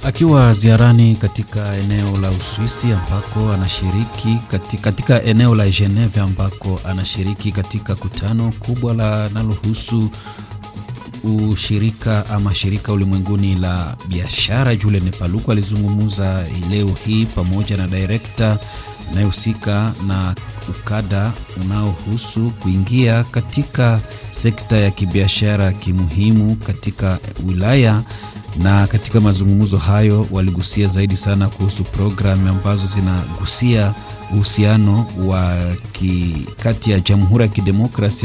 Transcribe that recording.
Akiwa ziarani katika eneo la Uswisi ambako anashiriki katika, katika eneo la Geneve ambako anashiriki katika kutano kubwa linalohusu ushirika ama shirika ulimwenguni la biashara. Julien Paluku alizungumza leo hii pamoja na direkta anayehusika na ukada unaohusu kuingia katika sekta ya kibiashara kimuhimu katika wilaya na katika mazungumzo hayo waligusia zaidi sana kuhusu programu ambazo zinagusia uhusiano wa kati ya Jamhuri ya Kidemokrasia